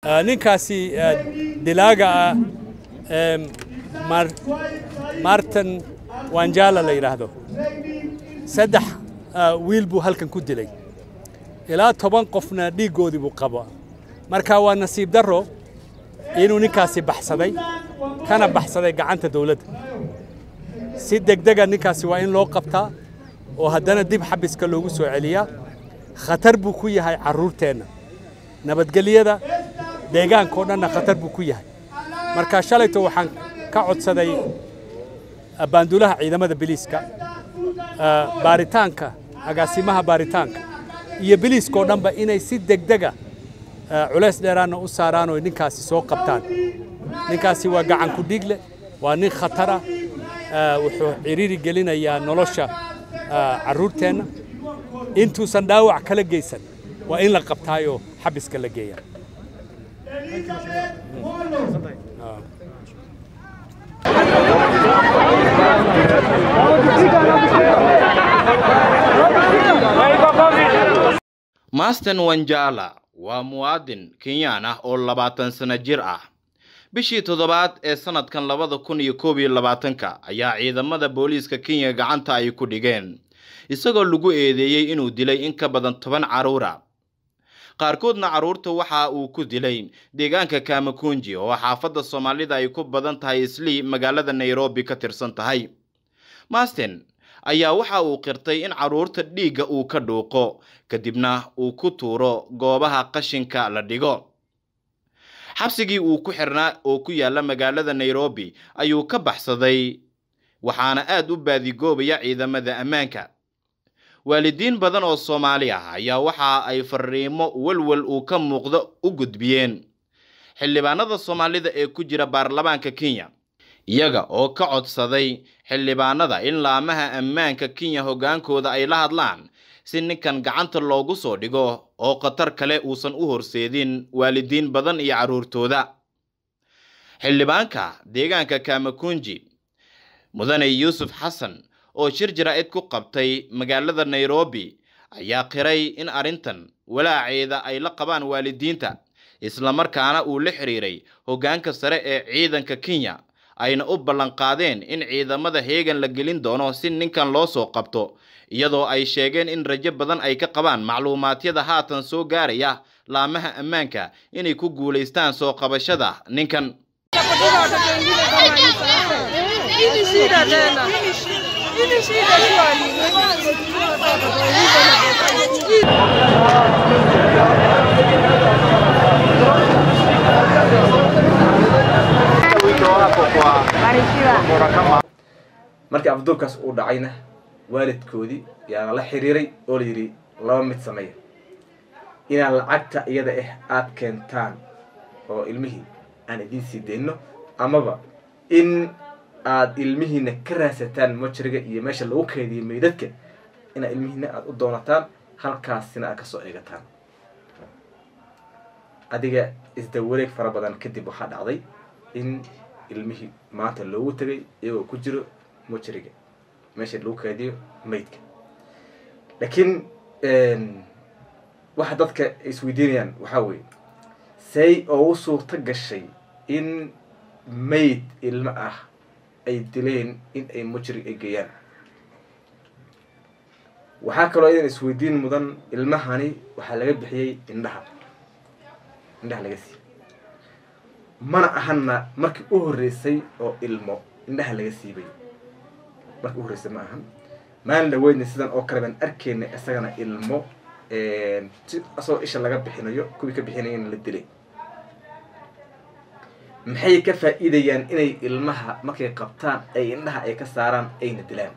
ninkaasi dilaaga ah martin wanjala la yidhaahdo saddex wiil buu halkan ku dilay ilaa toban qofna dhiiggoodii buu qabo marka waa nasiib darro inuu ninkaasi baxsaday kana baxsaday gacanta dawladda si degdega ninkaasi waa in loo qabtaa oo haddana dib xabiska loogu soo celiyaa khatar buu ku yahay carruurteenna nabadgelyada deegaanka oo dhanna khatar buu ku yahay marka shalayto waxaan ka codsaday baandulaha ciidamada biliiska baaritaanka agaasimaha baaritaanka iyo biliiska oo dhanba inay si degdega culays dheeraanna u saaraan oo ninkaasi soo qabtaan ninkaasi waa gacan ku dhiigle waa nin khatara wuxuu ciriiri gelinayaa nolosha carruurteenna intuusan dhaawac kala geysan waa in la qabtaayoo xabiska la geeyaa masten wanjala waa muwaadin kenyaan ah oo labaatan sano jir ah bishii toddobaad ee sannadkan labada kun iyo koob iyo labaatanka ayaa ciidamada booliiska kenya gacanta ay ku dhigeen isagoo lagu eedeeyey inuu dilay in ka badan toban carruura qaarkoodna carruurta waxa uu ku dilay deegaanka kamakunji oo xaafadda soomaalida ay ku badan tahay islii magaalada nairobi ka tirsan tahay masten ayaa waxa uu qirtay in carruurta dhiigga uu ka dhuuqo kadibna uu ku tuuro goobaha qashinka la dhigo xabsigii uu ku xirnaa oo ku yaalla magaalada nairobi ayuu ka baxsaday waxaana aad u baadigoobaya ciidamada ammaanka waalidiin badan oo soomaali ah ayaa waxa ay fariimo walwal uu ka muuqdo u gudbiyeen xildhibaanada soomaalida ee ku jira baarlamaanka kenya iyaga oo ka codsaday xildhibaanada in laamaha ammaanka kenya hoggaankooda ay la hadlaan si ninkan gacanta loogu soo dhigo oo khatar kale uusan u horseedin waalidiin badan iyo carruurtooda xildhibaanka deegaanka kamakunji mudane yuusuf xasan oo shir jaraa'id ku qabtay magaalada nairobi ayaa qiray in arrintan walaaceeda ay la qabaan waalidiinta islamarkaana uu la xiriiray hoggaanka sare ee ciidanka kenya ayna u ballanqaadeen in ciidamada heegan la gelin doono si ninkan loo soo qabto iyadoo ay sheegeen in rajo badan ay ka qabaan macluumaadyada haatan soo gaaraya laamaha ammaanka inay ku guulaystaan soo qabashada ninkan markii afduubkaas uu dhacayna waalidkoodii yaana la xiriiray oo layidhi laba mid sameeya inaan lacagta iyada ah aada keentaan oo ilmihii aan idiin sii dayno amaba in aada ilmihiina ka raadsataan mojriga iyo meesha lagu keediyo meydadka inaad ilmihiina aada u doonataan halkaasina aad kasoo eegataan adiga isdawareeg fara badan kadib waxaa dhacday in ilmihii maanta loogu tegay iyagoo ku jiro mojriga meesha lagu keediyo maydka laakiin waxa dadka isweydiinayaan waxaa weeye say oo u suurto gashay in mayd ilmo ah ay dileen in ay mujrig ay geeyaan waxaa kaloo idan isweydiin mudan ilmahani waxaa laga bixiyey indhaha indhaha laga siiyey mana ahanna markii u horreysay oo ilmo indhaha laga siibay markii u horreysay ma ahan maalin dhaweydna sidan oo kale baan arkeyna isagana ilmo si asagoo isha laga bixinayo kuwii ka bixinayana la dilay maxay ka faa'iidayaan inay ilmaha markay qabtaan ay indhaha ay ka saaraan ayna dilaan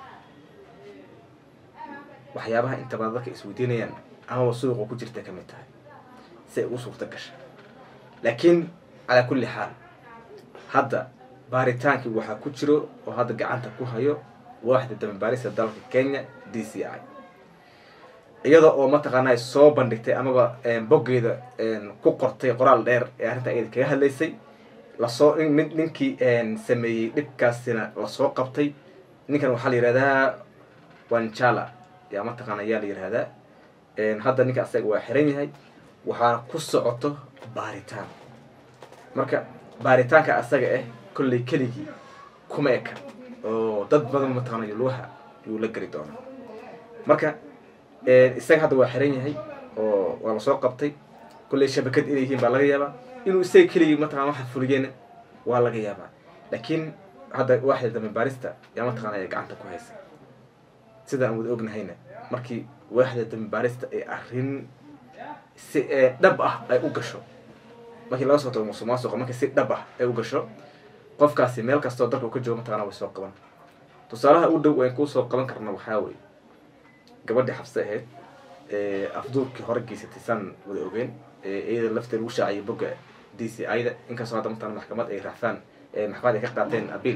waxyaabaha inta badan dadka isweydiinayaan amaba suuqa ku jirta ka mid tahay si ay u suurto gasha laakiin calaa kulli xaal hadda baaritaankii waxaa ku jiro oo hadda gacanta ku hayo waaxda dambabaarista dalka kenya d c i iyada oo mataqaanaa soo bandhigtay amaba boggeeda ku qortay qoraal dheer ee arrinta iyada kaga hadlaysay lasoo mid ninkii sameeyey dhibkaasina lasoo qabtay ninkan waxaa la yihahdaa wanjala yaa mataqaana yaa la yihahdaa hadda ninka asaga waa xiran yahay waxaana ku socoto baaritaan marka baaritaanka asaga ah kolley keligii kuma eka oo dad badan mataqaanayo luuha yuu la geli doonaa marka isaga hadda waa xiran yahay oo waa lasoo qabtay kolley shabakad inay yihiin baa laga yaabaa inuu isaga keligii mataqana waxa fuliyeen waa laga yaabaa laakiin hadda waaxda dambe baarista yaa mataqaanaya gacanta ku haysa sida aan wada ognahayna markii waaxda dambe baarista ay arrin si dhab ah ay u gasho markii laga soo tago musuq maasuqa markii si dhab ah ay u gasho qofkaasi meel kastoo dalka uu ka joogo mataqana way soo qaban tusaalaha u dhow aan kuusoo qaban karna waxaa weye gabadhii xabse ahayd afduurkii hore geysatay saan wada ogeen iyada lafteeda lagu shaaciyay bogga d c ida inkastoo hadda mataqana maxkamad ay raxfaan maxkamad ay ka qaateen abiil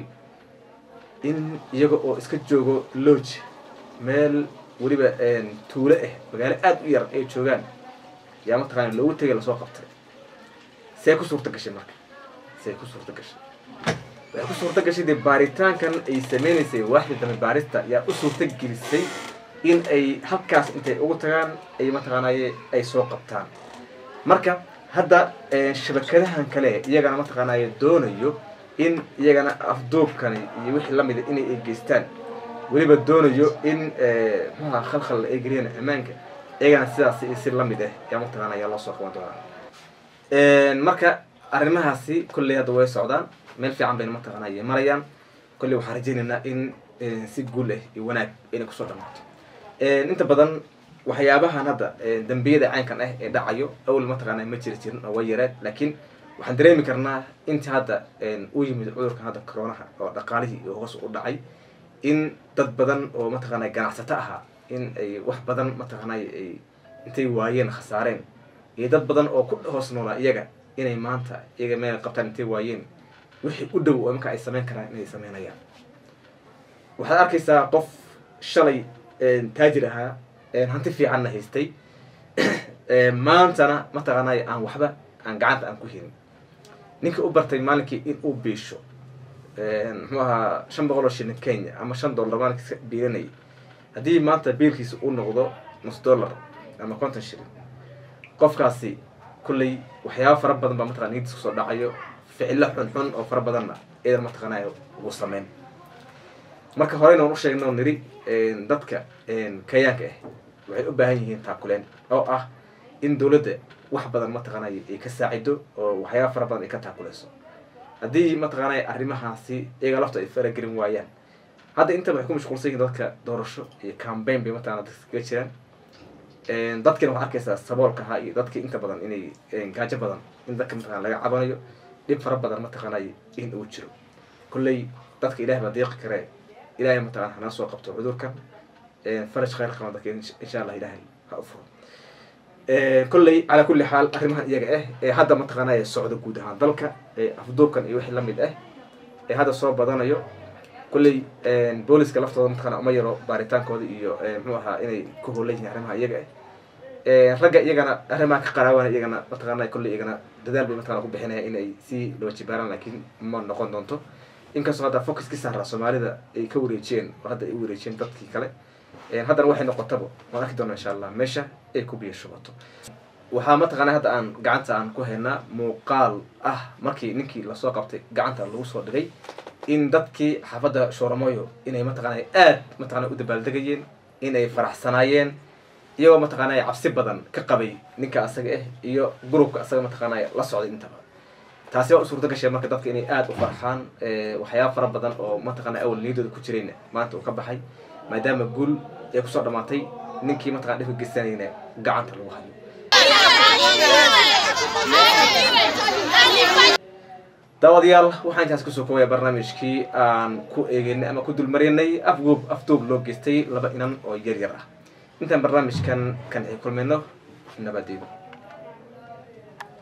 in iyaga oo iska joogo lodge meel weliba tuulo ah magaalo aada u yar ay joogaan yaa mataqana loogu tegay lasoo qabtay see ku suurta gashay marka see ku suurta gashay waxay ku suurta gashay dee baaritaankan ay sameynaysay waaxda dambe baarista yaa u suurta gelisay in ay halkaas intay ugu tagaan ay mataqaanaye ay soo qabtaan marka hadda shabakadahan kale iyagana mataqaanaye doonayo in iyagana afduubkani iyo wixii lamida inay ay geystaan weliba doonayo in muxuha khalkhal ay geliyaan ammaanka iyagana sidaas si lamid ah yaa mataqaanaya loo soo qaban doonaa marka arrimahaasi kolley hadda way socdaan meel fiican bayna mataqaanay marayaan kolley waxaan rajaynaynaa in si guul ah iyo wanaag inay kusoo dhamaato inta badan waxyaabahan hadda dambiyada caynkan ah ee dhacayo awal mataqaana ma jiri jirin oo way yareed laakiin waxaan dareemi karnaa inta hadda u yimid cudurkan hadda coronaha oo dhaqaalihii hoos u dhacay in dad badan oo mataqaanay ganacsato ahaa in ay wax badan mataqaanay ay intay waayeen khasaareen iyo dad badan oo ku hoos noolaa iyaga inay maanta iyaga meel qabtaan intay waayeen wixii u dhow oo marka ay sameyn karaan inay sameynayaan waxaad arkaysaa qof shalay taajir ahaa hanti fiicanna haystay maantana mataqaanay aan waxba aan gacanta aan ku helin ninkii u bartay maalinkii in uu biisho muxuu ahaa shan boqol oo shilin kenya ama shan dollar maalinkii iska biilanayay haddii maanta biilkiisa uu noqdo nus dollar ama konton shilin qofkaasi kulley waxyaaba fara badan baa mataqana niyadiis kusoo dhacayo ficilo xunxun oo fara badanna idan mataqaanay ugu sameyn marka horeyna waan u sheegnay oo niri dadka kayaanka ah waxay u baahan yihiin taakuleen oo ah in dowladda wax badan mataqaanay ay ka saacido oo waxyaaba fara badan ay ka taakuleyso haddii mataqaanay arrimahaasi iyaga lafta ay faragelin waayaan hadda intaba waxay ku mashquulsan yihiin dadka doorasho iyo cambaign bay mataqana dadka kaga jiraan dadkina waxaad arkaysaa saboolka ahaa iyo dadki inta badan inay gaajo badan in dadka mataqana laga cabanayo dhib fara badan mataqaanay in uu jiro kolley dadka ilaah baa deeqi karee ilahay mataqana hanaa soo qabto cudurkan faraj khayr qaba dadka insha allah ilaahay ha u furo kolley calaa kulli xaal arrimahan iyaga ah ee hadda mataqaanay socdo guud ahaan dalka afduubkan iyo wixii lamid ah ee hadda soo badanayo kolley booliska laftooda mataqana uma yaro baaritaankooda iyo muxuu ahaa inay ku hoolan yihiin arrimaha iyaga ah ragga iyagana arrimaha ka qaraawana iyagana mataqaana kolley iyagana dadaal bay mataqana ku bixinaya inay si loo jibaaraan laakiin ma noqon doonto inkastoo hadda focuskii saaraa soomaalida ay ka wareejiyeen oo hadda ay u wareejiyeen dadkii kale haddana waxay noqotaba waan arki doona insha allah meesha ay ku biyo shubato waxaa mataqaana hadda aan gacanta aan ku haynaa muuqaal ah markii ninkii lasoo qabtay gacanta lagu soo dhigay in dadkii xaafadda shooramoyo inay mataqaana aad mataqana u dabaaldegayeen inay faraxsanaayeen iyagoo mataqaana cabsi badan ka qabay ninka asaga ah iyo gurubka asaga mataqaana la socday intaba taasi waa u suurta gashay marka dadka inay aada u farxaan waxyaaba fara badan oo mataqana awal niyadooda ku jirayna maanta uu ka baxay maadaama guul ay kusoo dhamaatay ninkii mataqana dhibka geysanayna gacanta lagu hayo daawadayaal waxaan intaas kusoo koobaya barnaamijkii aan ku eegeynay ama ku dulmarinay afguub afduub loo geystay laba inan oo yar yar ah intaan barnaamijkan kan ay kulmayno nabadeedo